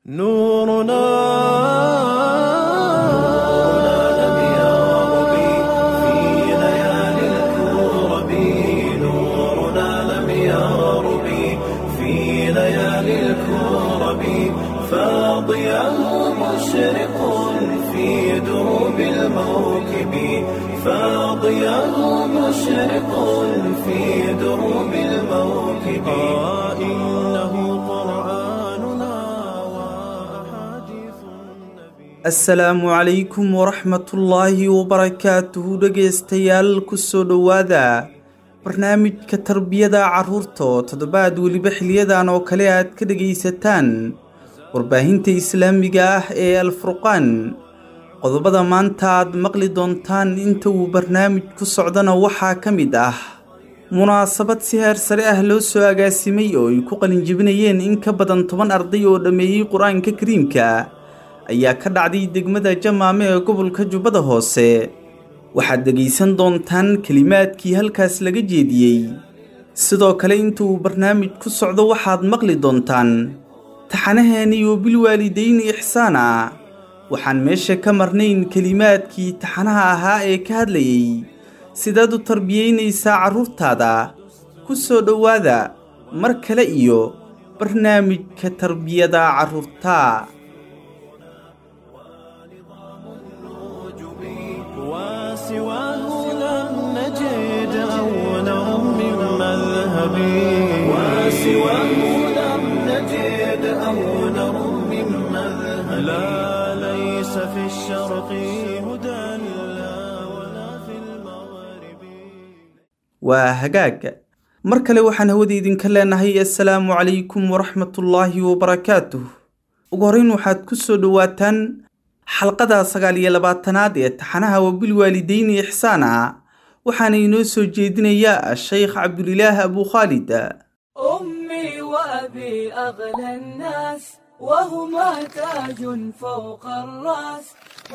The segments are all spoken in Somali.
نورنا لم يغرب في ليالي الكرب نورنا لم يغرب في ليالي الكرب فاضيا مشرق في دروب الموكب فاضيا مشرق في دروب الموكب آه إنه قرآننا وأحاديث النبي asalaamu calaykum waraxmatullaahi wabarakaatuhu dhegaystayaal kusoo dhowaada barnaamijka tarbiyada carruurta oo toddobaad weliba xiliyadan oo kale aad ka dhegaysataan warbaahinta islaamiga ah ee alfurqaan qodobada maanta aad maqli doontaan inta uu barnaamij ku socdana waxaa ka mid ah munaasabad si heer sare ah loo soo agaasimay oo ay ku qalinjebinayeen in ka badan toban arday oo dhammeeyey qur-aanka kariimka ayaa ka dhacday degmada jamaame ee gobolka jubbada hoose waxaad dhegaysan doontaan kelimaadkii halkaas laga jeediyey sidoo kale inta uu barnaamij ku socdo waxaad maqli doontaan taxanaheeni iyo bilwaalidayni ixsaana waxaan meesha ka marnayn kelimaadkii taxanaha ahaa ee ka hadlayey sidaad u tarbiyaynaysaa carruurtaada ku soo dhowaada mar kale iyo barnaamijka tarbiyada carruurta وسواه لم نجد أولا من مذهب وسواه لم نجد أولا من مذهب لا ليس في الشرق هدى لا ولا في المغرب waa hagaag mar kale waxaan hawada idinka leenahay assalaamu calaykum waraxmatullaahi wabarakaatuh ugu horrayn waxaad ku soo dhowaataan xalqada sagaal iyo labaatanaad ee taxanaha wabilwaalidayni ixsaana waxaana inoo soo jeedinayaa sheykh cabdulilaah abu khaalid أمي وأبي أغلى الناس وهما تاج فوق الرأس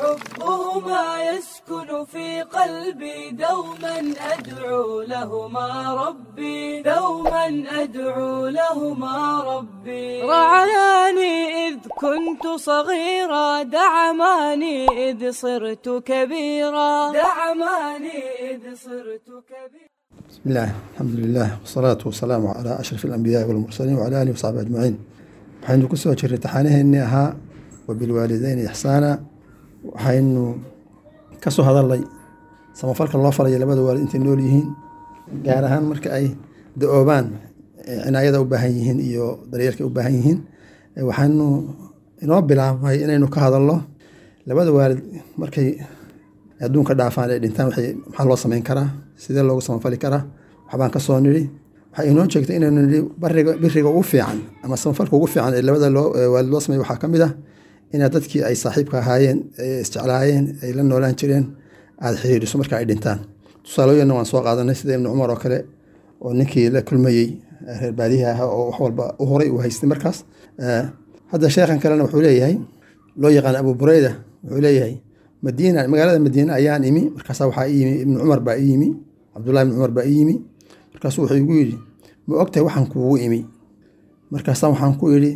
حبهما يسكن في قلبي دوما أدعو لهما ربي دوما أدعو لهما ربي رعاني إذ كنت صغيرا دعماني إذ صرت كبيرا دعماني إذ صرت كبيرا بسم الله الحمد لله والصلاة والسلام على أشرف الأنبياء والمرسلين وعلى آله وصحبه أجمعين waxaynu ku soo jirray taxaanaheennii ahaa wabilwaalideyni ixsaana waxaynu ka soo hadalnay samafalka loo falayo labada waalid intay nool yihiin gaar ahaan marka ay da-oobaan ee cinaayada u baahan yihiin iyo daryeelka u baahan yihiin Eh, waxaanu inoo bilaabnay inaynu ka hadalno labada waalid markay adduunka dhaafaan ay dhintaan waxay maxaa loo samayn karaa sidee loogu samafali karaa waxbaan ka soo nidhi waxay inoo sheegtay inaynu nidhi bariga biriga ugu fiican ama samafalka ugu fiican ee labada loo ee waalid loo sameeyo waxaa ka mid ah inaad dadkii ay saaxiibka ahaayeen ee isjeclaayeen ay la noolaan jireen aada xiriiriso marka ay dhintaan tusaalooyinna waan soo qaadanay sida ibnu cumar oo kale oo ninkii la kulmayey eh, reer baadiyaha ahaa oo wax walba u horay uu haystay markaas Eh, hadda sheekhan kalena wuxuu leeyahay loo yaqaan abu bureyda wuxuu leeyahay madiina magaalada madiine ayaan imi markaasa waxaa ii yimi ibnu cumar baa ii yimi cabdullahi ibnu cumar baa ii yimi markaasuu wuxuu igu yidhi ma ogtahay waxaan kuugu imi markaasa waxaan ku idhi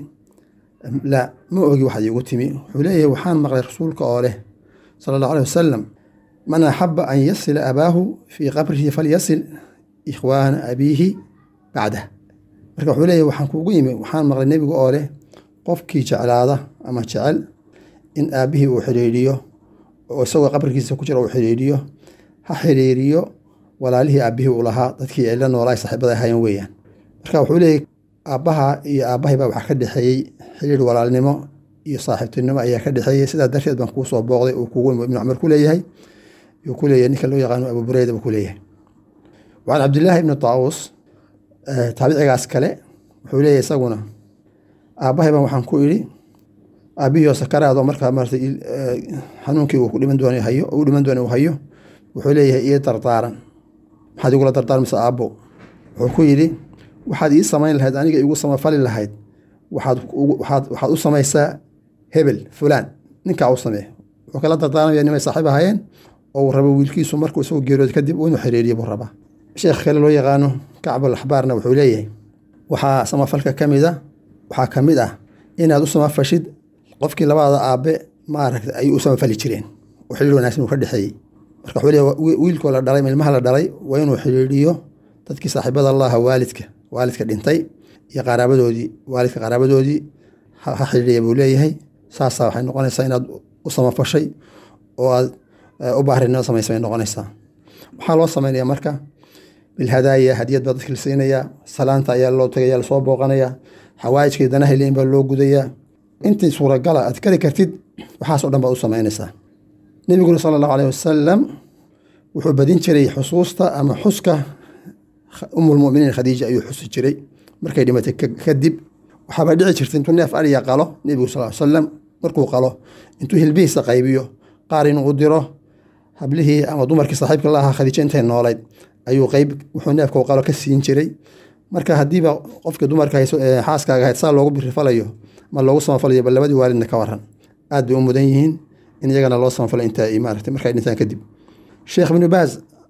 la ma ogi waxaad iigu timi wuxuu leeyahay waxaan maqlay rasuulka oo leh sala allahu aleh wasalam man axaba an yasila abaahu fii qabrihi falyasil ikhwaana abiihi bacdah marka wuxuu leeyahay waxaan kuugu yimi waxaan maqlay nebiga oo leh qofkii jeclaada ama jecel in aabbihii uu xiriiriyo oo isagoo qabrigiisa ku jira uu xiriiriyo ha xiriiriyo walaalihii aabbihii uu lahaa dadkii ay la noolaa saaxiibada ahaayeen weeyaan marka wuxuu leeyahay aabbaha iyo aabbahay baa waxaa ka dhexeeyey xiriir walaalnimo iyo saaxiibtinimo ayaa ka dhexeeyey sidaa darteed baan kuu soo booqday uu kugu ibnu cumar ku leeyahay yuu ku leeyahay ninka loo yaqaano abu bureyda buu ku leeyahay wacan cabdillaahi ibni taawus eh, taabicigaas kale wuxuu leeyahay isaguna aabbahay baan waxaan ku idhi aabbihii sakaraado markaa maarata il- eh, xanuunkii uu ku dhiman doonay hayo uu dhiman doonay uu hayo wuxuu leeyahay ii dardaaran maxaad igula dardaarmaysa aabbo wuxuu ku yidhi waxaad ii samayn lahayd aniga igu samafali lahayd waxaad ugu- waxaad waxaad u samaysaa hebel fulaan ninkaa u samee wuxuu kala dardaarmaya nimay saaxiib ahaayeen oo uu rabo wiilkiisu markuu isagu geerooda kadib uu inuu xiriiriyo buu rabaa sheekh kale loo yaqaano kacbul axbaarna wuxuu leeyahay waxaa samafalka ka mid a waxaa ka mid ah inaad u samafashid qofkii labada aabe maaragta ay u samafali jireen oo xiriir wanaagsan uu ka dhexeeyey marka wuxuu leeyahay wiilkoo la dhalay ilmaha la dhalay waa inuu xiriiriyo dadkii saaxiibada allaha waalidka waalidka dhintay iyo qaraabadoodii waalidka qaraabadoodii ha xiriiriya buu leeyahay saasaa waxay noqonaysaa inaad u samafashay oo aad u baarinimo samaysa bay noqonaysaa waxaa loo sameynaya marka bilhadaaya hadiyad baa dadka la siinayaa salaanta ayaa loo tagaya lasoo booqanaya xawaajkii danaha leyn baa loo gudayaa intii suuragala aad kari kartid waxaas o dhan baad u samaynaysaa nebiguna sala allahu aleyh wasalam wuxuu badin jiray xusuusta ama xuska umulmuminiin khadiija ayuu xusi jiray markay dhimatay kadib waxaaba dhici jirta intuu neef ariya qalo nebigu sal salam markuu qalo intuu hilbihiisa qaybiyo qaar inuu u diro hablihii ama dumarkii saaxiibka la ahaa khadiijo intay noolayd ayuu qeyb wuxuu neefka qalo ka siin jiray marka hadiiba qofka dumarka xaaskaaga ahayd saa loogu birifalayo ma loogu samafalayo bal labadii waalidna ka waran aad bay u mudan yihiin in iyagana loo samafalay inta maarata markay dhintaan kadib sheekh ibnu baaz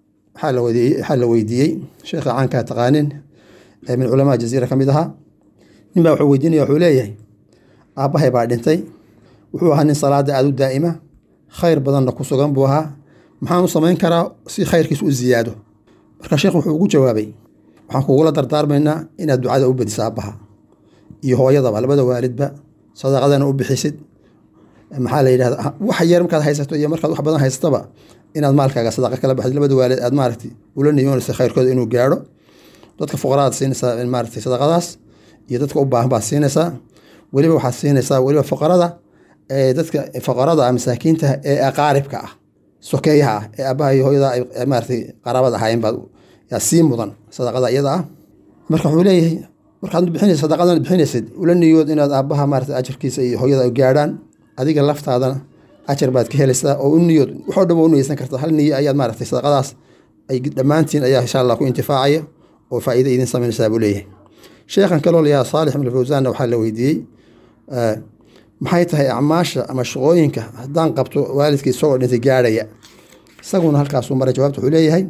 waxaa la weydiiyey sheekha caankaa taqaanin ee min culamaa jaziira ka mid ahaa ninbaa wuxuu weydiinaya wuxuu leeyahay aabbahay baa dhintay wuxuu ahaa nin salaada aada u daa'ima khayr badanna ku sugan buu ahaa maxaan u samayn karaa si khayrkiis u ziyaado marka sheekh wuxuu ugu jawaabay waxaan kugula dardaarmaynaa inaad ducada u badiso aabbaha iyo hooyadaba labada waalidba sadaqadana u bixisid maxaa la yidhahda wax yar markaad haysato iyo markaad wax badan haysataba inaad maalkaaga sadaqa kala baxdid labada waalid aad maaragtay ula niyoonaysa khayrkooda inuu gaadho dadka fuqaraad siinaysaa maaragtay sadaqadaas iyo dadka u baahan baad siinaysaa weliba waxaad siinaysaa weliba fuqarada ee dadka fuqarada ah masaakiinta ee aqaaribka ah sokeeyaha ah ee aabbaha iyo hooyada ay maaragtay qaraabada ahaayeen baad yaa sii mudan sadaqada iyada ah marka wuxuu leeyahay markaad bixinaysa sadaqadan bixinaysid ula niyood inaad aabbaha maarata ajarkiisa iyo hooyada gaadhaan adiga laftaadana ajar baad ka helaysaa oo u niyood waxoo dhan waa u niyeysan kartaa hal niyo ayaad maaragtay sadaqadaas ay dhammaantiin ayaa insha allah ku intifaacaya oo faa'iida idin samaynaysaa buu leeyahay sheekhan kaloo layaa saalix ibn fawsaanna waxaa la weydiiyey maxay tahay acmaasha ama shaqooyinka haddaan qabto waalidkii isagoo dhintay gaadhaya isaguna halkaasuu maray jawaabta wuxuu leeyahay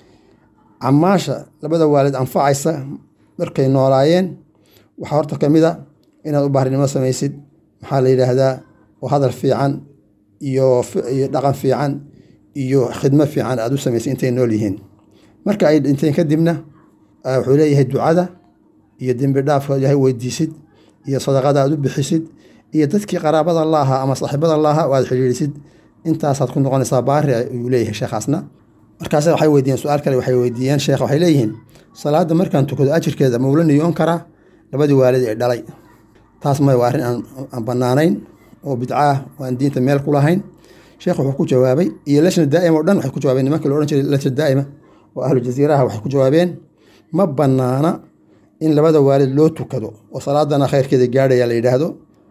camaasha labada waalid anfacaysa markay noolaayeen waxaa horta ka mid a inaad u baarinimo samaysid maxaa la yidhaahdaa oo hadal fiican iyo iyo dhaqan fiican iyo khidmo fiican aad u samaysid intay nool yihiin marka ay dhinteen kadibna wuxuu leeyahay ducada iyo dembi dhaafka ilaahay weydiisid iyo sadaqada aad u bixisid iyo dadkii qaraabada la ahaa ama saaxiibada la ahaa oo aad xidhiirisid intaasaad ku noqonaysaa baari ayuu leeyahay sheekhaasna markaas waxay weydiiyeen su-aal kale waxay weydiiyeen sheekh waxay leeyihiin salaada markaan tukado ajirkeeda ma ula niyoon karaa labadii waalid ee dhalay taas may waa arrin aan bannaanayn oo bidcaah oo aan diinta meel ku lahayn sheekh wuxuu ku jawaabay iyo lashna daa'ima o dhan waxay ku jawaabeen nimanka la odhan jiray lashna daa'ima oo ahlu jasiiraha waxay ku jawaabeen ma bannaana in labada waalid loo tukado oo salaadana khayrkeeda gaadhaya la yidhaahdo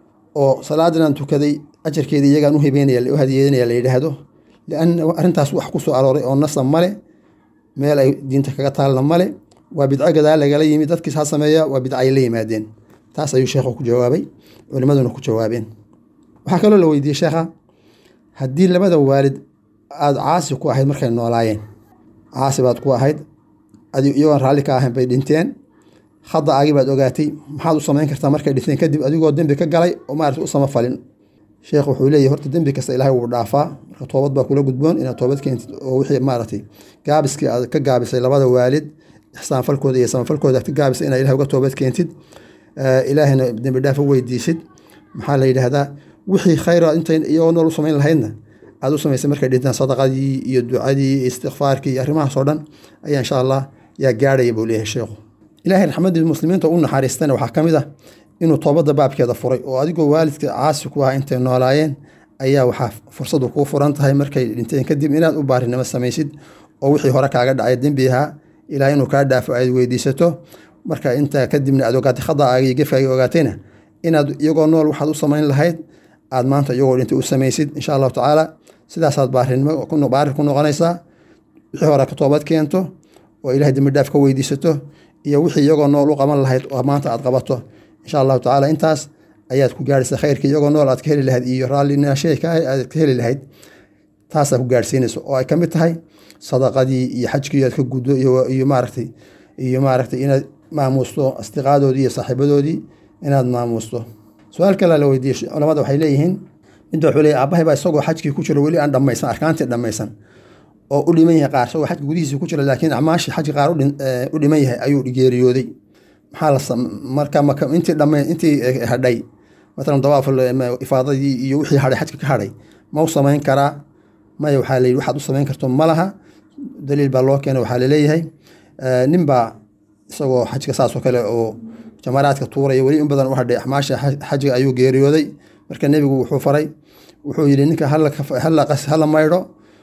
oo salaadanaan tukaday ajarkeeda iyagaan u hibeynaya u hadiyeynaya la yidhaahdo lianna arrintaas wax ku soo arooray oo nasa male meel ay diinta kaga taalna male waa bidco gadaal lagala yimid dadkiis ha sameeya waa bidco ay la yimaadeen taas ayuu sheekhu ku jawaabay culimaduna ku jawaabeen waxaa kaloo la weydiiyey sheekha haddii labada waalid aada caasi ku ahayd markay noolaayeen caasi baad ku ahayd iyagoon raalli ka ahayn bay dhinteen hadda agi baad ogaatay maxaad u samayn kartaa markay dhinteen kadib adigoo dembi ka galay oo maarata u samafalin sheekh wuxuu leeyahy horta dembi kasta ilaahay wuu dhaafaa marka toobad baa kula gudboon inaad toobad keentid oo wixii maaragtay gaabiskii aad ka gaabisay labada waalid ixsaanfalkooda iyo samafalkooda ka gaabisay inaad ilahay uga toobad keentid ilaahayna dembi dhaaf u weydiisid maxaa la yidhaahdaa wixii khayr intay iyagoo nool u samayn lahaydna aad u samaysay markay dhintaan sadaqadii iyo ducadii iyo istikfaarkii iyo arrimahaas oo dhan ayaa insha allah yaa gaadhaya buu leeyahay sheekhu ilaahay raxmadii muslimiinta u naxariistana waxaa ka mid ah inuu toobadda baabkeeda furay oo adigoo waalidka caasi ku ah intay noolaayeen ayaa waxaa fursadu kuu furan tahay markay dhinteen kadib inaad u baarinimo samaysid oo wixii hore kaaga dhacay dembi ahaa ilaah inuu kaa dhaafo aad weydiisato marka intaa kadibna aad ogaatay khadaaga iyo gefkaaga ogaatayna inaad iyagoo nool waxaad u samayn lahayd aad maanta iyagoo dhintay u samaysid insha allahu tacaala sidaasaad baarinimo baari ku noqonaysaa wixii hore ka toobad keento oo ilahay dembi dhaaf ka weydiisato iyo wixii iyagoo nool u qaban lahayd oo maanta aad qabato insha allahu tacaala intaas ayaad ku gaarhaysaa khayrka iyagoo nool aad ka heli lahayd iyo raallinasheka aad ka heli lahayd taasaa ku gaarhsiinaysa oo ay ka mid tahay sadaqadii iyo xajkii aad ka guddo iyo maaragtay iyo maaragtay inaad maamuusto asdiqaadoodii iyo saaxiibadoodii inaad maamuusto su-aal kale la weydiiyey culamada waxay leeyihiin midda wuxuu leeyahy aabahay baa isagoo xajkii ku jiro weli aan dhammaysan arkaantii dhammaysan oo u dhiman yahay qaar isagoo xajka gudihiisa ku jira laakiin acmaashii xajka qaar u dhiman yahay ayuu geeriyooday maxaa la marka maka intii dhama intii hadhay matalan dawaaf ifaadadii iyo wixii hadhay xajka ka hadhay ma u samayn karaa maya waxaa la yidhi waxaad u samayn karto ma laha daliil baa loo keenay waxaa laleeyahay nin baa isagoo xajka saas oo kale oo jamaraadka tuuraya weli in badan u hadhay axmaasha xajiga ayuu geeriyooday marka nebigu wuxuu faray wuxuu yidhi ninka hala maydho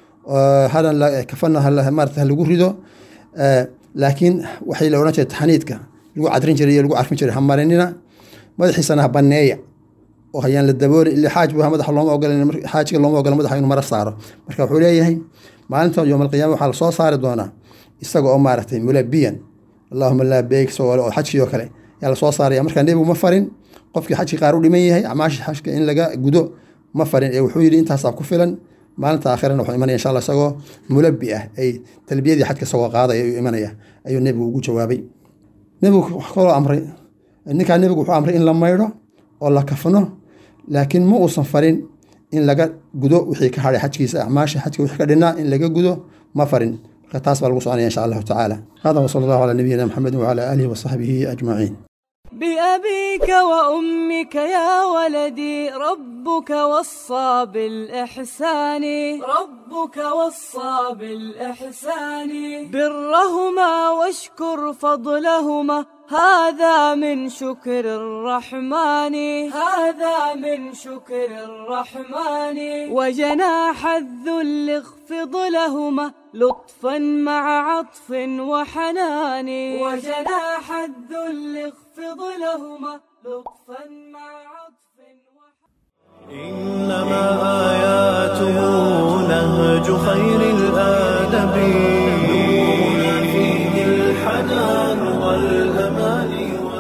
kafana maarata halagu rido laakiin waxay la odhan jiray taxniidka lagu cadrin jiray iyo lagu carfin jiray hamarinina madaxiisana ha baneeya oo hayaan la dabooli ila xaaj bu madaxa looma ogola xaajiga looma ogola madaxa inuu mara saaro marka wuxuu leeyahay maalinta yowm alqiyama waxaa lasoo saari doonaa isaga oo maaragtay mulabiyan allahuma laa beeg oo xajkii oo kale yaa lasoo saaraya marka nebigu ma farin qofkii xajkii qaar u dhiman yahay acmaashii xajka in laga gudo ma farin ee wuxuu yidhi intaasaa ku filan maalinta aakhirana wuxuu imanaya insha allah isagoo mulabi ah ay talbiyadii xajka isagoo qaadaya ayuu imanaya ayuu nebigu ugu jawaabay nebigu wax kaloo amray ninkaa nebigu wuxuu amray in la maydho oo la kafno laakiin ma uusan farin in laga gudo wixii ka hadhay xajkiisa acmaasha xajka wixii ka dhinaa in laga gudo ma farin marka taas baa lagu soconaya insha allahu tacaala hada wasala allahu calaa nabiyina maxamedi wacala aalihi wasaxbihi ajmaciin بأبيك وأمك يا ولدي ربك وصى بالإحسان ربك وصى بالإحسان برهما واشكر فضلهما هذا من شكر الرحمن هذا من شكر الرحمن وجناح الذل اخفض لهما لطفا مع عطف وحنان وجناح الذل اخفض لهما لطفا مع عطف وحنان إنما آياته نهج خير الآدب نورنا فيه الحنان والأمان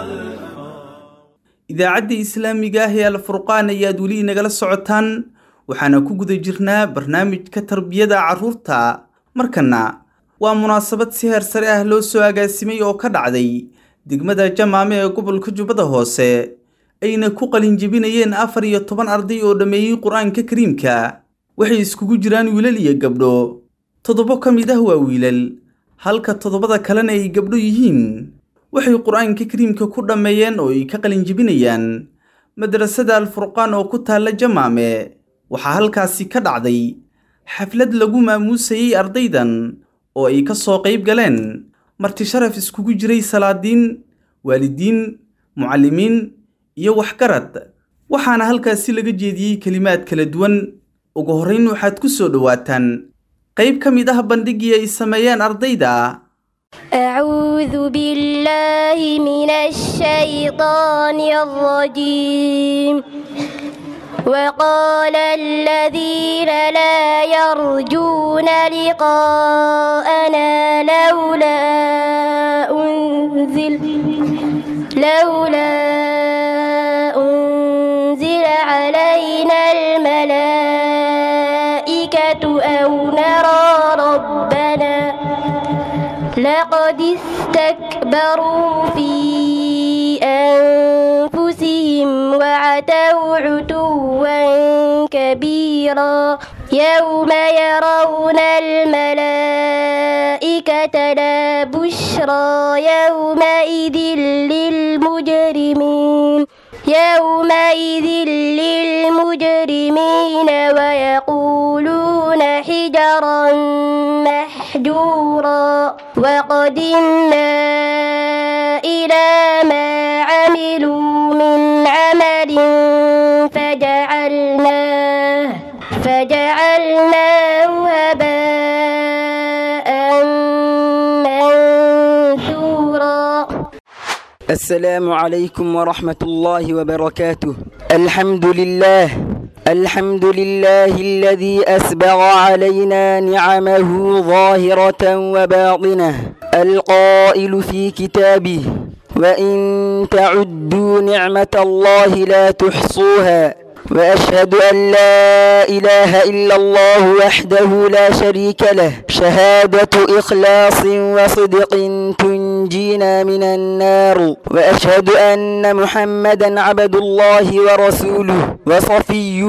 idaacadda islaamiga ah ee alfurqaan ayaad weli inagala socotaan waxaana ku guda jirnaa barnaamijka tarbiyada carruurta markana waa munaasabad si heer sare ah loo soo agaasimay oo ka dhacday degmada jamaame ee gobolka jubbada hoose ayna ku qalinjebinayeen afar iyo toban arday oo dhammeeyey qur-aanka kariimka waxay iskugu jiraan wiilal iyo gabdho toddobo ka mid ah waa wiilal halka toddobada kalena ay gabdho yihiin waxay qur-aanka kariimka ku dhammeeyeen oo ay ka qalinjebinayaan madrasada alfurqaan oo ku taalla jamaame waxaa halkaasi ka dhacday xaflad lagu maamuusayey ardaydan oo ay ka soo qayb galeen marti sharaf iskugu jiray salaadiin waalidiin mucallimiin iyo waxgarad waxaana halkaasi laga jeediyey kelimaad kala duwan ugu horrayn waxaad ku soo dhowaataan qayb ka mid ah bandhigii ay sameeyeen ardayda أعوذ بالله من الشيطان الرجيم وقال الذين لا يرجون لقاءنا لولا أنزل لولا أنزل علينا الملائكة أو نرى ربنا لقد استكبروا في أنفسهم وعتوا عتوا كبيرا يوم يرون الملائكة لا بشرى يومئذ للمجرمين يومئذ للمجرمين ويقولون حجرا محجورا وقدمنا إلى ما عملوا من عمل فجعلناه فجعلناه هباء منثورا السلام عليكم ورحمة الله وبركاته الحمد لله الحمد لله الذي أسبغ علينا نعمه ظاهرة وباطنة القائل في كتابه وإن تعدوا نعمة الله لا تحصوها وأشهد أن لا إله إلا الله وحده لا شريك له شهادة إخلاص وصدق تنجي ينجينا من النار وأشهد أن محمدا عبد الله ورسوله وصفيه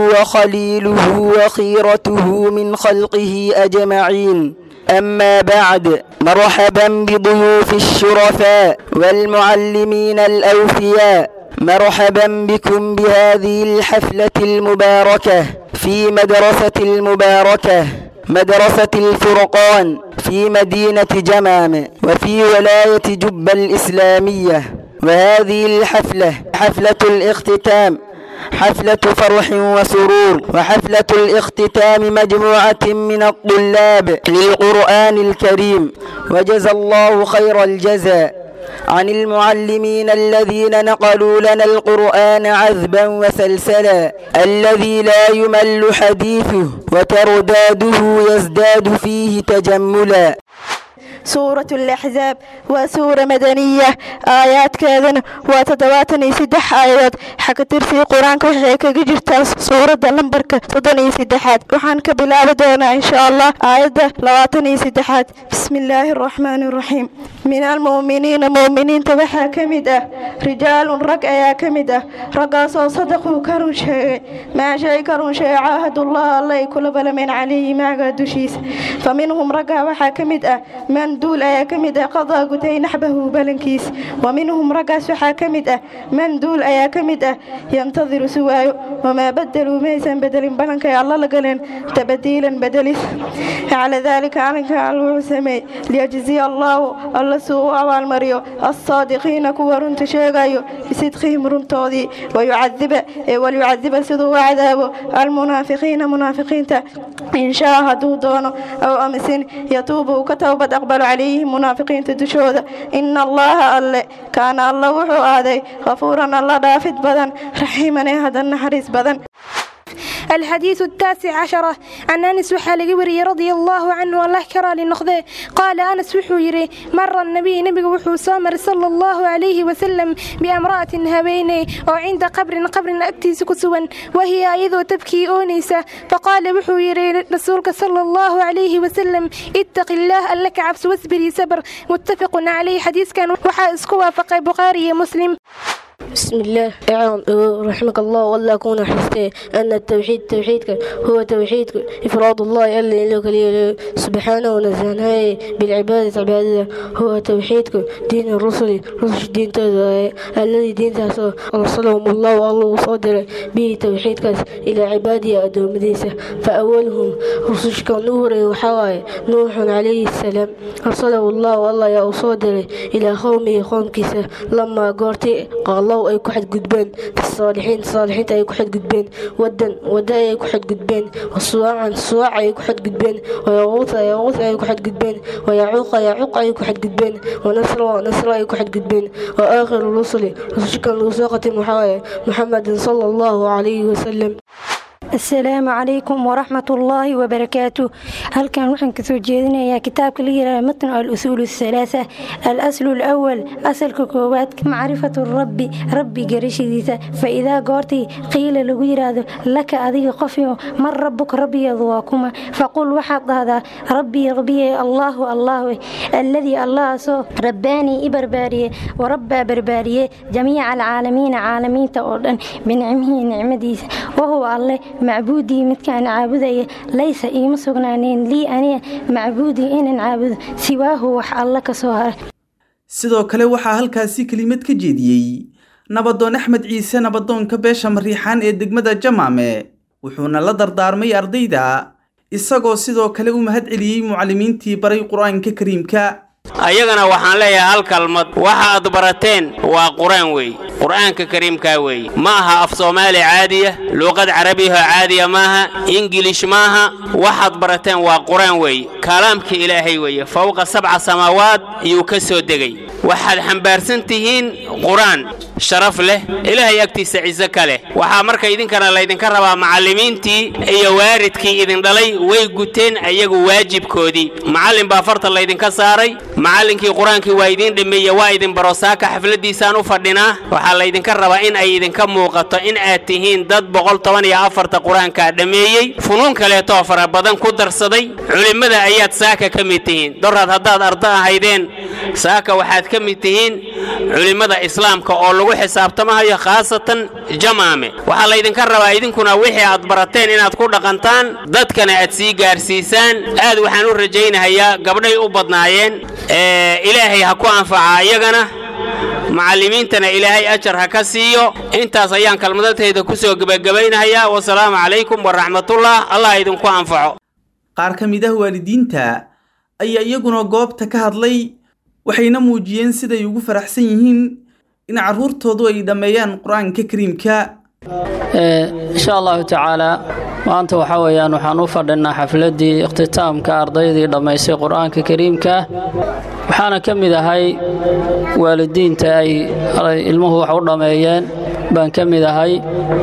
وخليله وخيرته من خلقه أجمعين أما بعد مرحبا بضيوف الشرفاء والمعلمين الأوفياء مرحبا بكم بهذه الحفلة المباركة في مدرسة المباركة مدرسة الفرقان في مدينة جمام وفي ولاية جبة الإسلامية وهذه الحفلة حفلة الاختتام حفلة فرح وسرور وحفلة الاختتام مجموعة من الطلاب للقرآن الكريم وجزى الله خير الجزاء عن المعلمين الذين نقلوا لنا القرآن عذبا وسلسلا الذي لا يمل حديثه وترداده يزداد فيه تجملا سورة الأحزاب وسورة مدنية آيات كذا وتدواتني سدح آيات حق ترسي قرآن كوحيك جرتا سورة لمبركة تدني سدحات وحان كبلا بدونا إن شاء الله آيات لواتني سدحات بسم الله الرحمن الرحيم من المؤمنين مؤمنين تبحى كمدة رجال رق يا كمدة رقاصوا صدقوا كرون شيء ما شيء كرون شيء عاهد الله الله يكل بلا من عليه ما قدوشيس فمنهم رقا وحا كمدة من duul ayaa ka mid ah qadaa gutay naxbahu balankiis wa minhum raggaas waxaa ka mid ah man duul ayaa ka mid ah yantadiru suwaayo wamaa badaluu maysan bedelin balankay alla la galeen tabadiilan bedelis calaa daalika arrinka alla wuxuu sameeyey liyajziya allaahu alla suu u abaalmariyo assaadiqiina kuwa runta sheegayo bisidqihim runtoodii wayucadiba ee walyucadiba siduu u cadaabo almunaafiqiina munaafiqiinta in shaa hadduu doono aw amisin yatuubu uu ka towbad aqbalo calayhim munaafiqiinta dushooda ina allaha alle kaana alla wuxuu aaday khafuuran alla dhaafid badan raxiiman ee hadan naxariis badan الحديث التاسع عشرة عن أنس وحال وري رضي الله عنه الله كرى لنقضي قال أنس وحو يري مر النبي نبي وحو سامر صلى الله عليه وسلم بامرأة هبيني وعند قبر قبر أكتي سكسوا وهي أيضا تبكي أونيسة فقال وحو يري رسولك صلى الله عليه وسلم اتق الله ألك عبس واصبري سبر متفق عليه حديث كان وحا اسكوا فقه بخاري مسلم بسم الله اعلم رحمك الله والله كون حسته أن التوحيد توحيدك هو توحيدك إفراد الله ألا لك لي سبحانه ونزهناه بالعبادة عبادة هو توحيدك دين الرسل رسل دين تدعي الذي دين تاسو أرسلهم الله والله وصدر به توحيدك إلى عبادي أدوم ديسة فأولهم رسلك نور وحواي نوح عليه السلام أرسله الله والله يا أصدر إلى قومه قوم كيسة لما قرتي قال الله ay ku xadgudbeen saalixiin saalixiinta ay ku xadgudbeen wadan wada ay ku xadgudbeen wasuwacan suwac ay ku xadgudbeen wayaquuta yaquut ay ku xadgudbeen wayacuuqa yacuuq ay ku xadgudbeen wanasra nasra ay ku xadgudbeen wa aakhiru rusuli rususkan lagu soo qatim waxaa waaye muxamedin sala allahu calayhi wasalam السلام عليكم ورحمة الله وبركاته هل كان وحن كسو جيدنا يا كتاب كليرا متن الأصول الثلاثة الأصل الأول أصل كوكوات معرفة الرب ربي قريش ديسا فإذا قرتي قيل لغير لك أذي قفيو من ربك ربي يضواكما فقل وحد هذا ربي ربي الله الله الذي الله سو رباني إبرباريه وربى برباريه جميع العالمين عالمين تأردن بنعمه نعمديس وهو الله macbuudii midkaan caabudaya laysa iima sugnaaneen lii aniga macbuudii inaan caabudo siwaahu wax alla ka soo hara sidoo kale waxaa halkaasi kelimad ka jeediyey nabadoon axmed ciise nabadoonka beesha mariixaan ee degmada jamaame wuxuuna la dardaarmay ardayda isagoo sidoo kale u mahad celiyey mucallimiintii baray qur-aanka kariimka ayagana waxaan leeyahay hal kalmad waxa aad barateen waa qur-aan weeye qur'aanka kariimkaa weeye ma aha af soomaali caadiya luuqad carabiyaho caadiya maaha ingilish maaha waxaad barateen waa qur-aan weeye kalaamka ilaahay weeye fowqa sabca samaawaad iyuu ka soo degay waxaad xambaarsan tihiin qur-aan sharaf leh ilaahay agtiisa ciise ka leh waxaa marka idinkana laydinka rabaa macallimiintii iyo waaridkii idin dhalay way guteen iyagu waajibkoodii macallin baa farta laydinka saaray macallinkii qur-aankii waa idiin dhameeye waa idin baro saaka xafladdiisaan u fadhinaa waxaa laydinka rabaa in ay idinka muuqato in aad tihiin dad boqol toban iyo afarta qur-aankaa dhammeeyey funuun kaleetoo fara badan ku darsaday culimmada ayaad saaka ka mid tihiin doraad haddaad ardo ahaydeen saaka waxaad ka mid tihiin culimmada islaamka oo lagu xisaabtamahayo khaasatan jamaame waxaa laydinka rabaa idinkuna wixii aad barateen inaad ku dhaqantaan dadkana aad sii gaarsiisaan aad waxaan u rajaynahayaa gabdhay u badnaayeen ilaahay ha ku anfaca iyagana macallimiintana ilaahay ajar ha ka siiyo intaas ayaan kalmadadtayda ku soo gebagabaynahayaa wasalaamu calaykum waraxmatullah allah idinku anfaco qaar ka mid ah waalidiinta ayaa iyaguna goobta ka hadlay waxayna muujiyeen siday ugu faraxsan yihiin in carruurtoodu ay dhammeeyaan qur-aanka kariimka insha allahu tacaalaa maanta waxaa weeyaan waxaan u fadhinaa xafladdii ikhtitaamka ardaydii dhammaysay qur-aanka kariimka waxaana ka mid ahay waalidiinta ay ilmuhu wax u dhammeeyeen baan ka mid ahay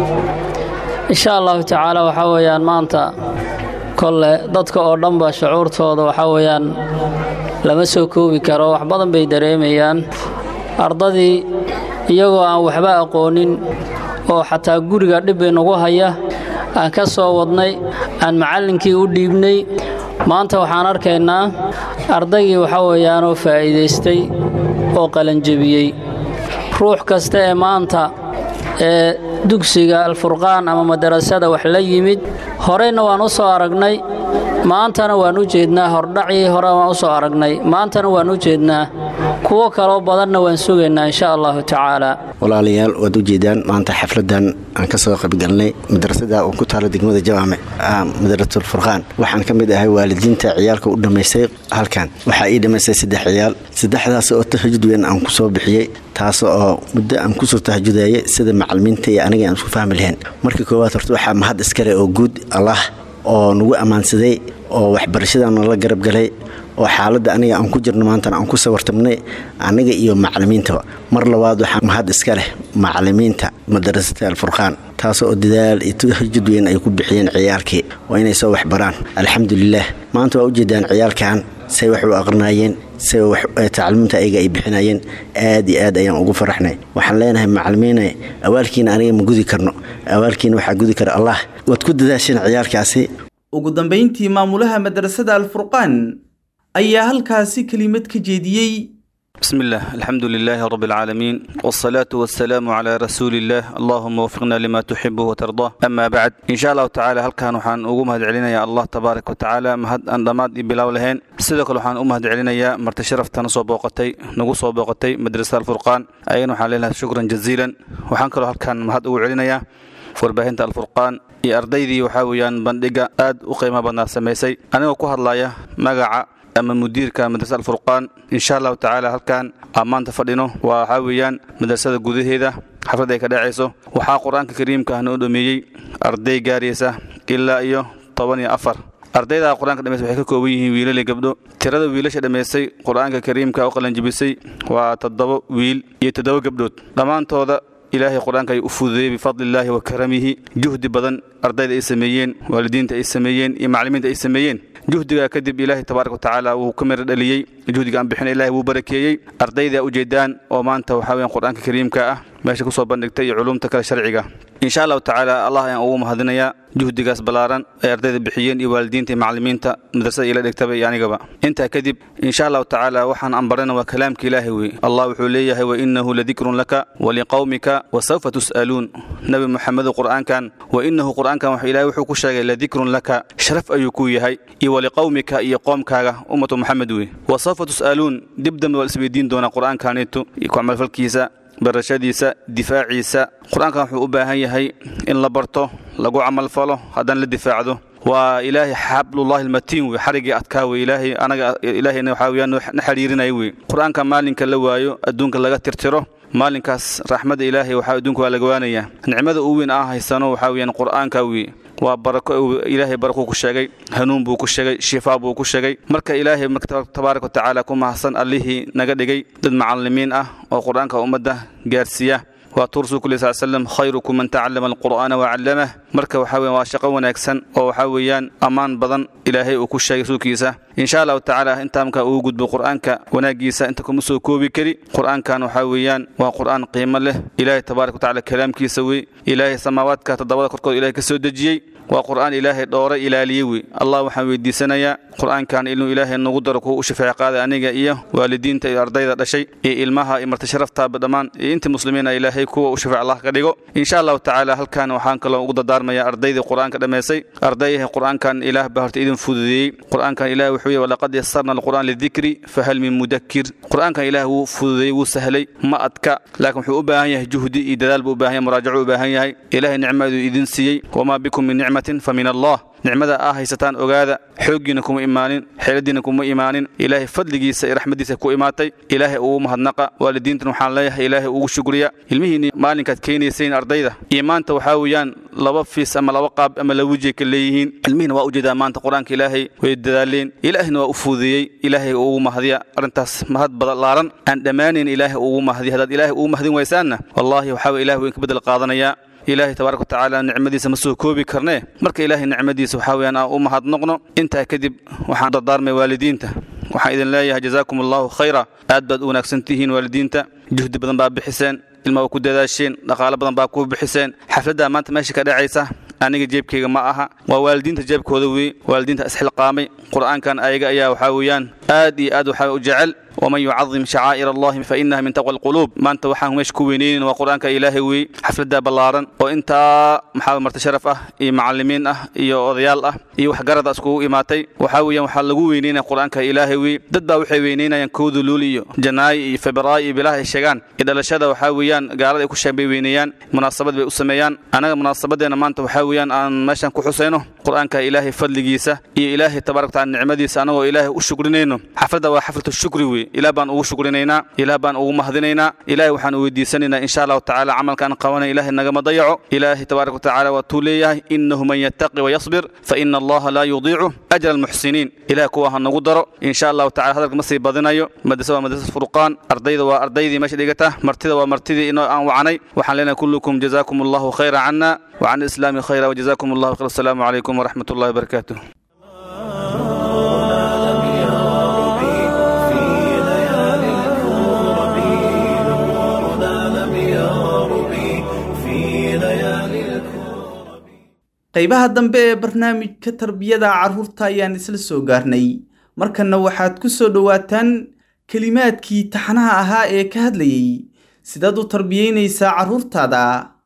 insha allahu tacaala waxaa weeyaan maanta kolle dadka oo dhanba shucuurtooda waxaa weeyaan lama soo koobi karo wax badan bay dareemayaan ardadii iyagoo aan waxba aqoonin oo xataa guriga dhib bay nagu haya aan ka soo wadnay aan macallinkii u dhiibnay maanta waxaan arkaynaa ardaygii waxaa weeyaanoo faa'iidaystay oo qalanjebiyey ruux kasta ee maanta ee dugsiga alfurqaan ama madarasada wax la yimid horeyna waan u soo aragnay maantana waan u jeednaa hordhacii hore waan u soo aragnay maantana waan u jeednaa kuwo kaloo badanna waan sugaynaa insha allahu tacaala walaalayaal waad u jeedaan maanta xafladan aan ka soo qaybgalnay madrasada oo ku taala degmada jawaame madrasatul furqaan waxaan ka mid ahay waalidiinta ciyaalka u dhammaystay halkan waxaa ii dhammaystay saddex ciyaal saddexdaas oo tahajud weyn aan ku soo bixiyey taas oo muddo aan kusoo tahajudayay sida macalimiinta iyo aniga aan isku fahmi lahayn markii koowaad horta waxaa mahad iskale oo guud allah oo nagu ammaansaday oo waxbarashadana la garab galay oo xaaladda aniga aan ku jirno maantana aan ku sawartamnay aniga iyo macalimiintaba mar labaad waxaa mahad iska leh macalimiinta madarasada alfurqaan taas oo dadaal iyo tahajud weyn ay ku bixiyeen ciyaalkii waa inay soo waxbaraan alxamdulilaah maanta waa ujeedaan ciyaalkan say wax u aqrinaayeen say tacliiminta ayaga ay bixinayeen aad iyo aad ayaan ugu faraxnay waxaan leenahay macalimiine awaalkiina aniga ma gudi karno awaalkiina waxaa gudi kara allah waad ku dadaasheen ciyaalkaasi ugu dambayntii maamulaha madrasada alfurqaan ayaa halkaasi kelimad ka jeediyey بسم الله الحمد لله رب العالمين والصلاة والسلام على رسول الله اللهم وفقنا لما تحبه وترضاه أما بعد إن شاء الله تعالى هل كان وحان أقوم هاد علينا يا الله تبارك وتعالى مهد أن ضماد بلاو لهين سيدك وحان أم هاد علينا يا مرت شرف تنصو بوقتي نقصو بوقتي مدرسة الفرقان أين وحان لنا شكرا جزيلا وحان كلو هل كان مهد أقول علينا يا warbaahinta alfurqaan iyo ardaydii waxaa weeyaan bandhiga aad u qiimo badnaa samaysay anigoo ku hadlaya magaca ama mudiirka madrasa alfurqaan insha allahu tacaala halkan aan maanta fadhino waa waxaa weeyaan madrasada gudaheeda xaflad ay ka dhacayso waxaa qur-aanka kariimka ah noo dhameeyey arday gaaraysa ilaa iyo toban iyo afar ardayda qur-aanka dhamaysa waxay ka kooban yihiin wiilal iyo gabdho tirada wiilasha dhammaystay qur-aanka kariimka u qalanjibisay waa toddoba wiil iyo toddoba gabdhood dhammaantooda ilaahay qur-aanka ay u fududeeyey bifadlillaahi wa karamihi juhdi badan ardayda ay sameeyeen waalidiinta ay sameeyeen iyo macallimiinta ay sameeyeen juhdigaa kadib ilaahay tabaaraka watacaala wuu ka miro dhaliyey juhdiga aan bixina ilahay wuu barakeeyey ardayda ujeedaan oo maanta waxaa weeyaan qur-aanka kariimka ah meesha ku soo bandhigtay iyo culumta kale sharciga insha allahu tacaala allah ayaan ugu mahadinayaa juhdigaas ballaaran ay ardayda bixiyeen iyo waalidiinta iyo macallimiinta madrasada ila dhigtaba iyo anigaba intaa kadib insha allahu tacaala waxaan ambarana waa kalaamka ilaahay wey allah wuxuu leeyahay wainahu ladikrun laka waliqawmika wasawfa tus'aluun nabi muxamedu qur'aankan wainahu qur'aankan ilahay wuxuu ku sheegay ladikrun laka sharaf ayuu ku yahay iyo waliqawmika iyo qoomkaaga ummatu muxamed wey wasawfa tus'aluun dib dambe waa isweydiin doonaa qur'aankaanitu iyo ku camalfalkiisa barashadiisa difaaciisa qur-aankan wuxuu u baahan yahay in la barto lagu camalfalo haddana la difaacdo waa ilaahay xablullahi almatiin wey xarigii adkaa wey ilaahay anaga ilaahayna waxaa weyaan na xidhiirinaya wey qur-aanka maalinka la waayo adduunka laga tirtiro maalinkaas raxmadda ilaahay waxaa adduunka waa laga waanayaa nicmada u weyn aan haysano waxaa weyaan qur-aanka wey waa barako ilaahay barakuu ku sheegay hanuun buu ku sheegay shifaa buu ku sheegay marka ilaahay tabaaraka watacaala ku mahadsan allihii naga dhigay dad macallimiin ah oo qur-aanka ummadda gaarsiiya waa tuur rasuulku sal slam khayrukum man tacallama alqur'aana wacallamah marka waxaa weeyaan waa shaqo wanaagsan oo waxaa weeyaan ammaan badan ilaahay uu ku sheegay rasuulkiisa insha allahu tacaala intaa markaa uu gudbo qur'aanka wanaagiisa inta kuma soo koobi kari qur'aankan waxaa weeyaan waa qur'aan qiimo leh ilaahay tabaaraka watacaala kalaamkiisa wey ilaahay samaawaadka toddobada korkood ilaahay ka soo dejiyey waa qur'aan ilaahay dhowray ilaaliye wey allah waxaan weydiisanayaa qur'aankan inuu ilaahay nagu daro kuwa u shafeec qaaday aniga iyo waalidiinta iyo ardayda dhashay iyo ilmaha iyo marti sharaftaaba dhammaan iyo inta muslimiina ilaahay kuwa u shafeec allah ka dhigo insha allahu tacaala halkan waxaan kaloo ugu dardaarmaya ardaydii qur'aanka dhammaysay ardayha qur'aankan ilaah baa horta idin fududeeyey qur'aankan ilaah wuxuu yihi walaqad yasarna alqur'aan lidikri fahal min mudakir qur'aankan ilaah wuu fududeeyey wuu sahlay ma adka laakiin wuxuu u baahan yahay juhdi iyo dadaal buu u baahan yahay muraajaco u baahan yahay ilaahay nicmaduu idin siiyey wamaa bikum min nicmatin fa min allah nicmada aa haysataan ogaada xooggiina kuma imaanin xeeladiina kuma imaanin ilaahay fadligiisa iyo raxmadiisa ku imaatay ilaahay ugu mahadnaqa waalidiintan waxaan leeyahay ilaahay ugu shukriya ilmihiinni maalinkaad keenaysayn ardayda iyo maanta waxaa weeyaan laba fiis ama laba qaab ama laba wejay ka leeyihiin ilmihiina waa ujeedaa maanta qur-aanka ilaahay way dadaaleen ilaahina waa u fuudeeyey ilaahay ugu mahdiya arrintaas mahad badalaaran aan dhammaanayn ilaahay ugu mahdiya haddaad ilaahay ugu mahdin waysaanna wallaahi waxaa weye ilahay weyn ka bedel qaadanayaa ilaahay tabaaraka watacaala nicmadiisa ma soo koobi karnee marka ilaahay nicmadiisa waxaa weyaan aan u mahadnoqno intaa kadib waxaan dardaarmay waalidiinta waxaan idin leeyahay jazaakum allahu khayra aad baad u wanaagsan tihiin waalidiinta juhdi badan baa bixiseen ilma waa ku dadaasheen dhaqaalo badan baa ku bixiseen xafladdaa maanta meesha ka dhacaysa aniga jeebkayga ma aha waa waalidiinta jeebkooda wey waalidiinta isxilqaamay qur'aankan ayaga ayaa waxaa weeyaan aad iyo aad waxaa u jecel ومن يعظم شعائر الله فإنها من تقوى القلوب ما أنت وحان مش كوينين وقرآنك إلهي وي حفلة دا بلارن وإنت محاول مرت شرف أه إي معلمين أه إي أضيال أه إي وحقرد أسكو إماتي وحاوي وحلقو وينين قرآنك إلهي وي دد با وحي وينين ينكود لولي جناي فبراي بلاه الشيغان إذا لشدا وحاويان قارد يكو شابي وينيان مناسبات بي أسميان أنا مناسبات دينا ما أنت وحاويان أن ماشان كو حسينو قرآنك إلهي فضلقيسة إي إلهي تبارك وتعالى نعمديسة أنا وإلهي أشكرنينو حفلة وحفلة الشكر وي ilaah baan ugu shukrinaynaa ilaah baan ugu mahadinaynaa ilaahay waxaan u weydiisanaynaa insha allahu tacaala camalkaan qabanaya ilaahay nagama dayaco ilaahay tabaaraka watacaala waatuu leeyahay innahu man yattaqi wayasbir fa ina allaha laa yudiicu ajra almuxsiniin ilaah kuwa ha nagu daro insha allahu tacala hadalka ma sii badinayo madrasa waa madrasad furqaan ardayda waa ardaydii meesha dhigata martida waa martidii inoo aan wacnay waxaan leenahay kullukum jazaakum allahu khayra cana وعن الإسلام خيرا وجزاكم الله خير السلام عليكم ورحمة الله وبركاته qaybaha dambe ee barnaamijka tarbiyada carruurta ayaan isla soo gaarnay markanna waxaad ku soo dhowaataan kelimaadkii taxanaha ahaa ee ka hadlayay sidaad u tarbiyeynaysaa carruurtaada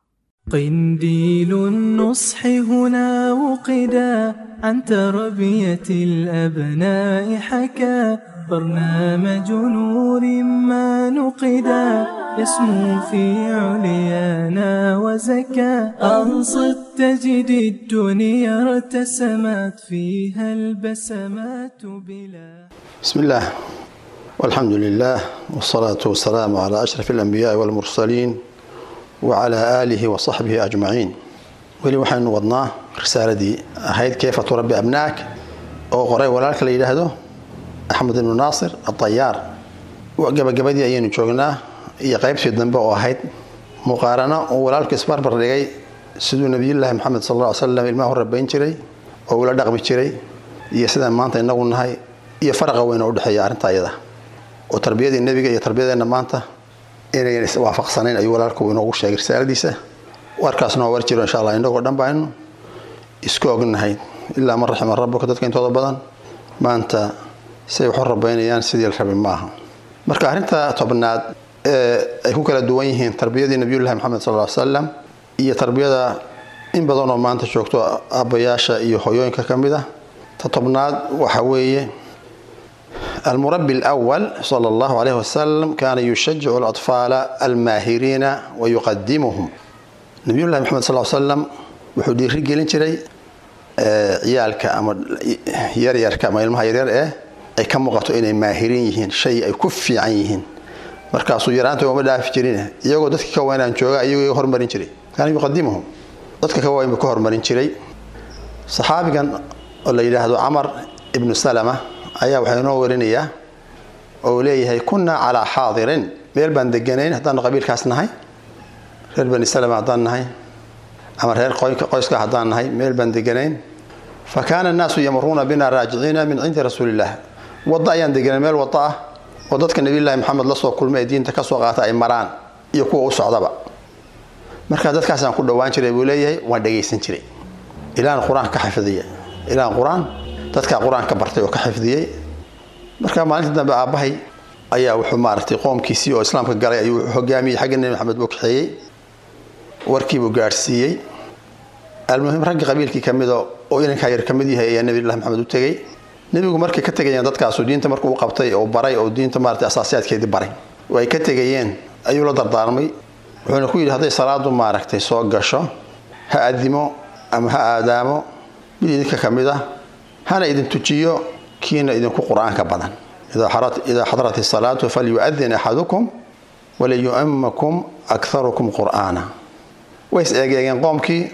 قنديل النصح هنا وقدا عن تربية الأبناء حكى برنامج نور ما نقدا يسمو في عليانا وزكى أنصت تجد الدنيا ارتسمت فيها البسمات بلا بسم الله والحمد لله والصلاة والسلام على أشرف الأنبياء والمرسلين وعلى آله وصحبه أجمعين ولي waxaynu wadnaa risaaladii ahayd kayfa turabbi abnaak oo qoray walaalka la yidhaahdo axmed ibnu naasir adayaar gabagabadii ayaynu joognaa iyo qaybtii dambe oo ahayd muqaarano uu walaalku isbarbar dhigay siduu nebiyullaahi maxamed sal alla ly slam ilmaha u rabayn jiray oo ula dhaqmi jiray iyo sidaan maanta inagu nahay iyo faraqa weyn oo udhexeeya arrinta ayada oo tarbiyadii nebiga iyo tarbiyadeenna maanta inayn iswaafaqsanayn ayuu walaalku inoogu sheegay risaaladiisa warkaasna waa war jiro insha allah inagoo dhan ba aynu isku ognahay ilaa man raxima rabbuka dadka intooda badan maanta siay waxu rabaynayaan sidii la rabay ma aha marka arrinta tobnaad ee ay ku kala duwan yihiin tarbiyadii nabiyullahi maxamed sal ly salam iyo tarbiyada in badan oo maanta joogto aabbayaasha iyo hoyooyinka ka mid ah ta tobnaad waxa weeye المربي الأول صلى الله عليه وسلم كان يشجع الأطفال الماهرين ويقدمهم نبي الله محمد صلى الله عليه وسلم wuxuu dhiirigelin jiray ciyaalka ama yaryarka ama ilmaha yaryar ee ay ka muuqato inay maahirin yihiin shay ay ku fiican yihiin markaasuu yaraanta uma dhaafi jirin iyagoo dadka ka weynaan jooga iyagoo hormarin jiray kaana yuqadimuhum dadka ka weyn buu ka hormarin jiray saxaabigan oo la yidhaahdo camar ibnu salama ayaa waxaa inoo warinayaa oo leeyahay kunnaa calaa xaadirin meel baan deganayn haddaanu qabiilkaas nahay reer bani salama haddaan nahay ama reer qoyska haddaan nahay meel baan deganayn fa kaana annaasu yamuruuna bina raajiciina min cindi rasuuliillah waddo ayaan deganay meel waddo ah oo dadka nebiyullaahi maxamed la soo kulmay ee diinta ka soo qaata ay maraan iyo kuwa u socdaba markaa dadkaasaan ku dhowaan jiray buu leeyahay waan dhegaysan jiray ilaan qur-aan ka xifdiya ilaan qur-aan dadkaa qur-aanka bartay oo ka xifdiyey marka maalinta dambe aabbahay ayaa wuxuu maaragtay qoomkiisii oo islaamka galay ayuu hogaamiyey xagga nebi maxamed buu kaxeeyey warkiibuu gaadhsiiyey almuhim ragga qabiilkii ka mida oo inankaa yar ka mid yahay ayaa nebilah maxamed u tegey nebigu markay ka tegayeen dadkaasu diinta markuu u qabtay oo baray oo diinta maarata asaasiyaadkeedii baray oo ay ka tegayeen ayuu la dardaarmay wuxuuna ku yidhi hadday salaadu maaragtay soo gasho ha adimo ama ha aadaamo mid idinka ka mid ah hana idin tujiyo kiina idinku qur-aanka badan idaa xadarat isalaatu falyu'adin axadukum waliyu'amakum akharukum qur'aana way is eegeegeen qoomkii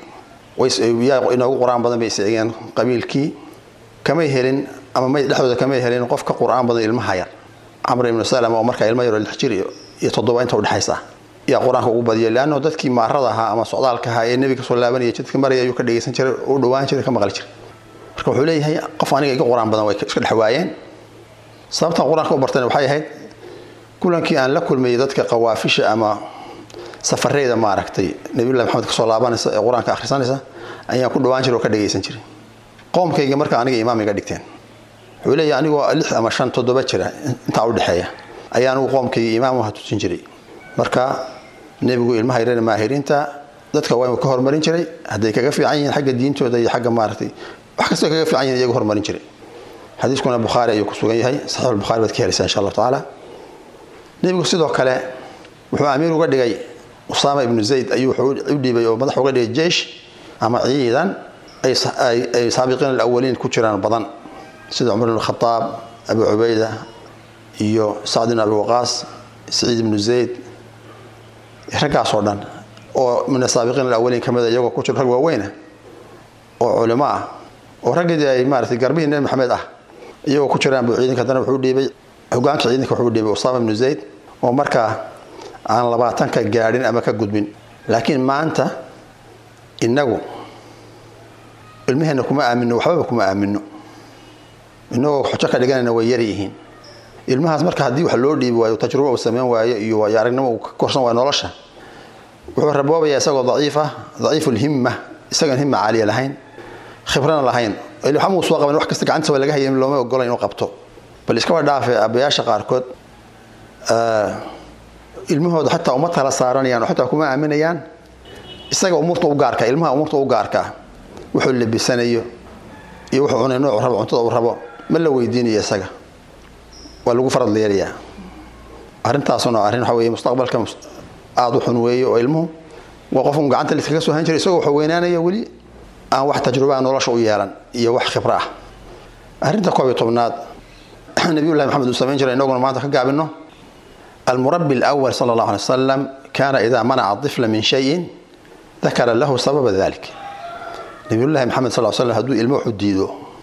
yaa inoogu qur-aan badan bay is eegeen qabiilkii kamay helin ama may dhexdooda kamay helin qof ka qur-aan badan ilmaha yar camr ibnu salama oo markaa ilmo yaroo lix jir iyo toddoba inta udhexaysa yaa qur-aanka ugu badiyay leanno dadkii maarada ahaa ama socdaalka ahaa ee nebiga kasoo laabanaya jidka maraya ayuu ka dhegaysan jiray u dhawaan jiray ka maqli jiray marka wuxuu leeyahay qof aniga iga qur-aan badan way iska dhex waayeen sababtan qur-aanka u bartayna waxay ahayd kulankii aan la kulmayay dadka qawaafisha ama safareyda maaragtay nabiyullahi maxamed kasoo laabanaysa ee qur-aanka akhrisanaysa ayaan ku dhawaan jiray oo ka dhegaysan jiray qoomkayga marka aniga imaam iga dhigteen wuxuu leeyahay anigoo lix ama shan toddoba jira intaa u dhexeeya ayaa anigu qoomkayga imaam waha tusin jiray marka nebigu ilmaha yarana maahiriinta dadka waa inuu ka hormarin jiray hadday kaga fiican yihiin xagga diintooda iyo xagga maaragtay wax kastoo kaga fiican yihin iyagu hormarin jiray xadiiskuna bukhaari ayuu ku sugan yahay saxiix albukhaari baad ka helaysaa insha allahu tacaala nebigu sidoo kale wuxuu amiir uga dhigay usaama ibnu zayd ayuu wuxuu u dhiibay oo madax uga dhigay jeish ama ciidan ay saabiqiin alawaliin ku jiraan badan sida cumar ibn khataab abu cubayda iyo sacd ibn abi waqaas saciid ibnu zayd raggaasoo dhan oo min asaabiqiin alawaliin ka mida iyagoo ku jiro rag waaweyna oo culimo ah oo raggeedii ay maaratay garbihii nebi maxamed ah iyagoo ku jiraan buu ciidanka haddana wuxuu dhiibay hogaanka ciidanka wuxuu dhiibay usaama ibnu zayd oo markaa aan labaatanka gaadhin ama ka gudbin laakiin maanta innagu ilmaheenna kuma aamino waxbaba kuma aamino inagoo xujo ka dhiganayna way yar yihiin ilmahaas marka haddii wax loo dhiibi waayo tajruba uu sameyn waayo iyo waayo aragnimo uu ka korsan waayo nolosha wuxuu raboobayaa isagoo daciifa daciifulhimma isagoon himma caaliya lahayn khibrana lahayn waxamuu soo qaban wax kasta gacantisa waa laga hayay looma ogola inuu qabto bal iskaba dhaafe aabbayaasha qaarkood ilmahooda xataa uma tala saaranayaan oo xataa kuma aaminayaan isaga umuurta u gaarka ilmaha umuurta u gaarka wuxuu labisanayo iyo wuxuu cunay noocu rabo cuntada uu rabo ma la weydiinayo isaga waa lagu farad leelayaa arrintaasuna arrin waxa weeye mustaqbalka aada u xun weeye oo ilmuhu waa qof un gacanta liskaga soo han jiray isagoo wuxuu weynaanaya weli aan wax tajrubaa nolosha u yeelan iyo wax khibro ah arrinta koob iyo tobnaad nabiyullahi maxamed uu samayn jiray inaguna maanta ka gaabino almurabi alawal sala allahu alay wasalam kaana idaa manaca طifla min shayin dakara lahu sababa dalik nabiyullahi maxamed sal slam hadduu ilmo wuxuu diido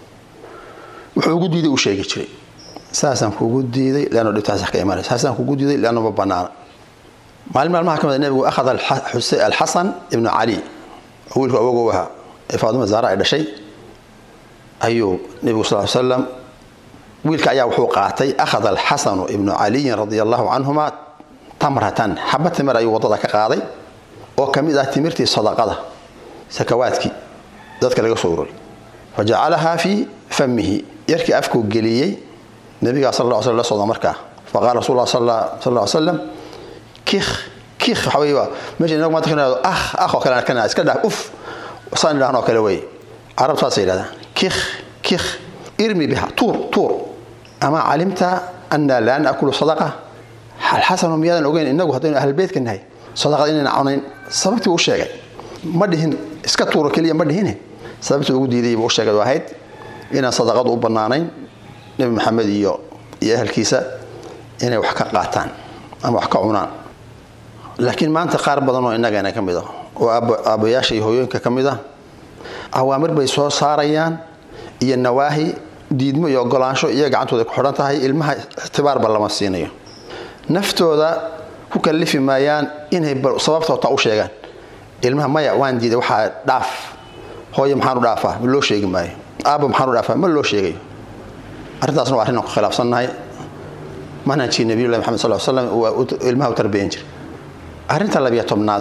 wuxuu ugu diiday u sheegi jiray saasaan kugu diiday leanno dhibtaas ka imanaysa saasaan kugu diiday leanno ma banaana maalin maalmaha ka mid nebigu akhada alxasan ibnu cali oo wiilku awogow ahaa ee faadima zaara ay dhashay ayuu nebigu sal slam wiilka ayaa wuxuu qaatay akhada alxasanu ibnu caliyin radia allahu canhuma tamratan xaba timir ayuu waddada ka qaaday oo ka mid ah timirtii sadaqada sakawaadkii dadka laga soo uroray fa jacalahaa fii famihi yarkii afkuu geliyey nabigaa sal lla sl la socda markaa faqala rasul lah sal ll slam kikh kikh waxa wey meesha inagu maanta ka nihahdo ah ah oo kale arkana iska dhaaf uf saan idhahnoo kale wey carabtu saasay yidhahdaan kikh kikh irmi biha tuur tuur ama calimta ana laa naakulu sadaqa alxasanu miyaadan ogeyn inagu haddaynu ahlbeytka nahay sadaqada inayna cunayn sababtii u sheegay ma dhihin iska tuuro keliya ma dhihine sababtii ugu diiday buu u sheegay oo ahayd inaan sadaqadu u bannaanayn nebi maxamed iyo iyo ahalkiisa inay wax ka qaataan ama wax ka cunaan laakiin maanta qaar badan oo innagana ka mid ah oo aabbayaasha iyo hooyooyinka ka mid ah awaamir bay soo saarayaan iyo nawaahi diidmo iyo ogolaansho iyo gacantooda ku xidhan tahay ilmaha ixtibaarba lama siinayo naftooda ku kallifi maayaan inay sababta taa u sheegaan ilmaha maya waan diiday waxaa dhaaf hooye maxaan u dhaafaa ma loo sheegi maayo aabba maxaan u dhaafaa ma loo sheegayo arrintaasna waa arrin aan ku khilaafsannahay manhajkii nabiyullahi maxamed sal slam waa ilmaha u tarbiyan jiray arrinta labiyo tobnaad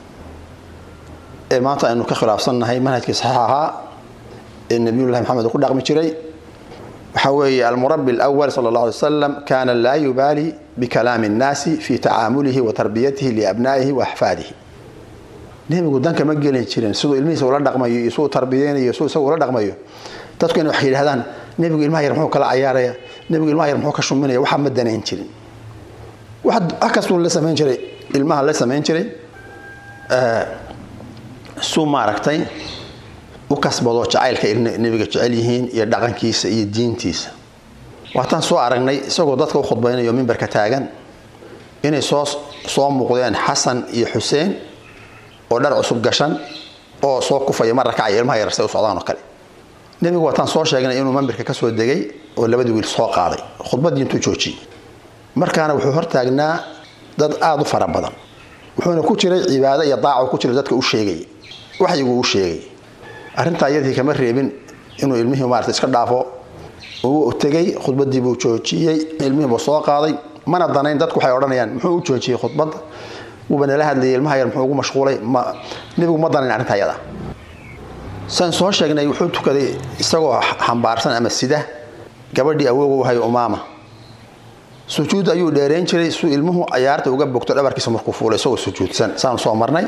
ee maanta aynu ka khilaafsannahay manhajkii saxiix ahaa ee nabiyullahi maxamed uu ku dhaqmi jiray waxaa weeye almurabi alawal sala allah alay wasalam kaana laa yubaali bikalaami annaasi fi tacaamulihi wa tarbiyatihi liabnaa'ihi wa axfaadihi nebigu danka ma gelin jirin siduu ilmihiisa ula dhaqmayo iyo siduu tarbiyeynayo siduu isagu ula dhaqmayo dadku inay wax yidhahdaan nebigu ilmaha yar muxuu kala cayaaraya nebigu ilmaha yar muxuu ka shuminaya waxaa ma danayn jirin wax kastuu la samayn jiray ilmaha la samayn jiray suu maaragtay u kasbado jacaylka nebiga jecel yihiin iyo dhaqankiisa iyo diintiisa waataan soo aragnay isagoo dadka u khudbaynayo mimbarka taagan inay soo soo muuqdeen xasan iyo xuseen oo dhar cusub gashan oo soo kufaya mar rakacaya ilmaha yarsay u socdaan oo kale nebigu waataan soo sheegnay inuu mambirka kasoo degay oo labadii wiil soo qaaday khudbaddii intuu joojiyey markaana wuxuu hortaagnaa dad aada u fara badan wuxuuna ku jiray cibaado iyo daaco ku jira dadka u sheegay waxyiguu u sheegay arrintaa iyadii kama reebin inuu ilmihii maarata iska dhaafo uu tegay khudbaddii buu joojiyey ilmihiibuu soo qaaday mana danayn dadku waxay odhanayaan muxuu u joojiyey khudbadda wuuba nala hadlayay ilmaha yar muxuu ugu mashquulay ma nebigu ma danayn arrintaa iyada saan soo sheegnay wuxuu tukaday isagoo xambaarsan ama sida gabadhii awoogu hayo umaama sujuud ayuu dheereyn jiray suu ilmuhu cayaarta uga bogto dhabarkiisa markuu fuulay isagoo sujuudsan saanu soo marnay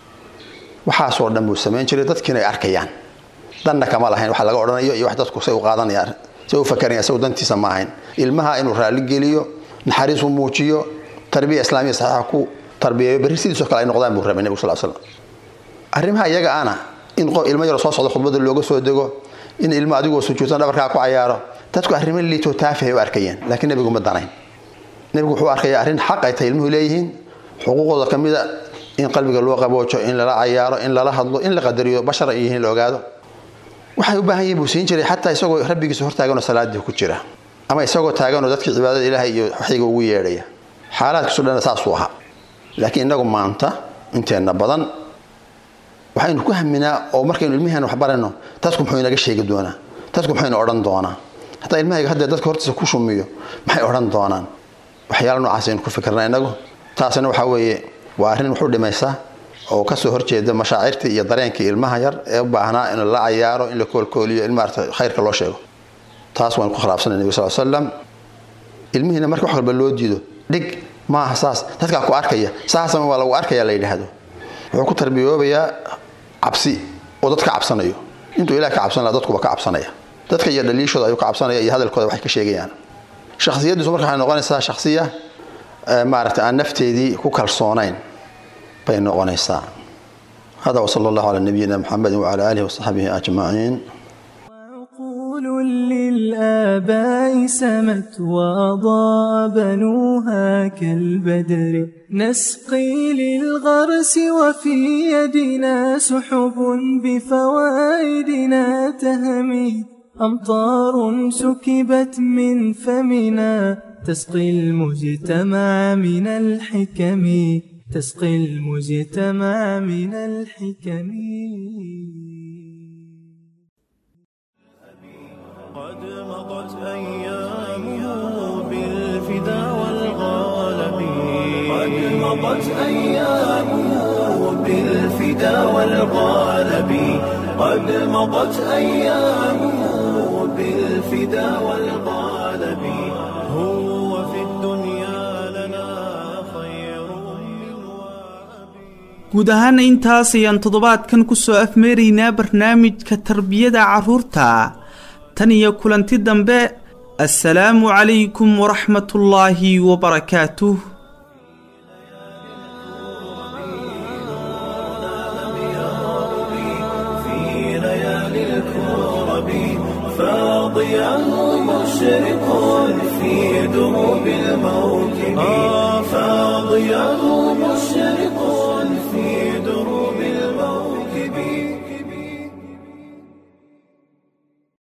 waxaasoo dhan buu samayn jiray dadkiina ay arkayaan danna kama lahayn waxa laga odhanayo iyo wax dadku say u qaadanayaan say u fakarayaan isagu dantiisa ma ahayn ilmaha inuu raalli geliyo naxariis u muujiyo tarbiya islaamiya saxiixa ku tarbiyeeyo berri sidiisoo kale ay noqdaan buu rabay nebigu sal slam arrimaha iyaga ana in ilmo yaro soo socdo khudbada looga soo dego in ilmo adigoo sujuudsan dhabarkaa ku cayaaro dadku arrimo liitoo taafihay u arkayeen laakiin nebigu ma danayn nebigu wuxuu arkaya arrin xaq ay tahay ilmuhu leeyihiin xuquuqdooda ka mida in qalbiga loo qaboojo in lala cayaaro in lala hadlo in la qadariyo bashar ay yihiin la ogaado waxay u baahan yihin buu siin jiray xataa isagoo rabbigiisa hortaaganoo salaadii ku jira ama isagoo taaganoo dadkii cibaadada ilaahay iyo waxyiga ugu yeedhaya xaalaadkiisu dhan saasuu ahaa laakiin innagu maanta inteenna badan waxaynu ku haminaa oo markaynu ilmiheena wax barayno dadku muxuu inaga sheegi doonaa dadku muxuu ina odhan doonaa hataa ilmahayga haddee dadka hortiisa ku shumiyo maxay odhan doonaan waxyaala noocaas aynu ku fikirna innagu taasina waxaa weeye waa arrin wuxuu dhimaysaa oo kasoo horjeeda mashaacirtii iyo dareenkii ilmaha yar ee u baahnaa in la cayaaro in la koolkooliyo in maarata khayrka loo sheego taas waan ku khilaafsanay nebiga sal slam ilmihiina marka wax walba loo diido dhig maaha saas dadkaa ku arkaya saasama waa lagu arkaya la yidhaahdo wuxuu ku tarbiyoobayaa cabsi oo dadka cabsanayo intuu ilaah ka cabsan laha dadkuba ka cabsanaya dadka iyo dhaliishooda ayuu ka cabsanaya iyo hadalkooda waxay ka sheegayaan shakhsiyaddiisu marka waxay noqonaysaa shakhsiya maaragta aan nafteedii ku kalsoonayn bay noqonaysaa hada wsala allahu calaa nabiyina muxamedi wacala aalihi wasaxbihi ajmaciin للآباء سمت وأضاء بنوها كالبدر نسقي للغرس وفي يدنا سحب بفوائدنا تهمي أمطار سكبت من فمنا تسقي المجتمع من الحكم تسقي المجتمع من الحكم قد مضت أيامه بالفدا والغالب قد مضت أيامه بالفدا والغالب قد مضت أيامه بالفدا والغالب هو في الدنيا لنا خير guud ahaana intaas ayaan toddobaadkan ku soo afmeeraynaa barnaamijka tarbiyada carruurta tan iyo kulanti dambe assalaamu calaykum waraxmatullaahi wabarakaatuh في ليالي الكرب فاضياه مشرق في دروب الموكب فاضياه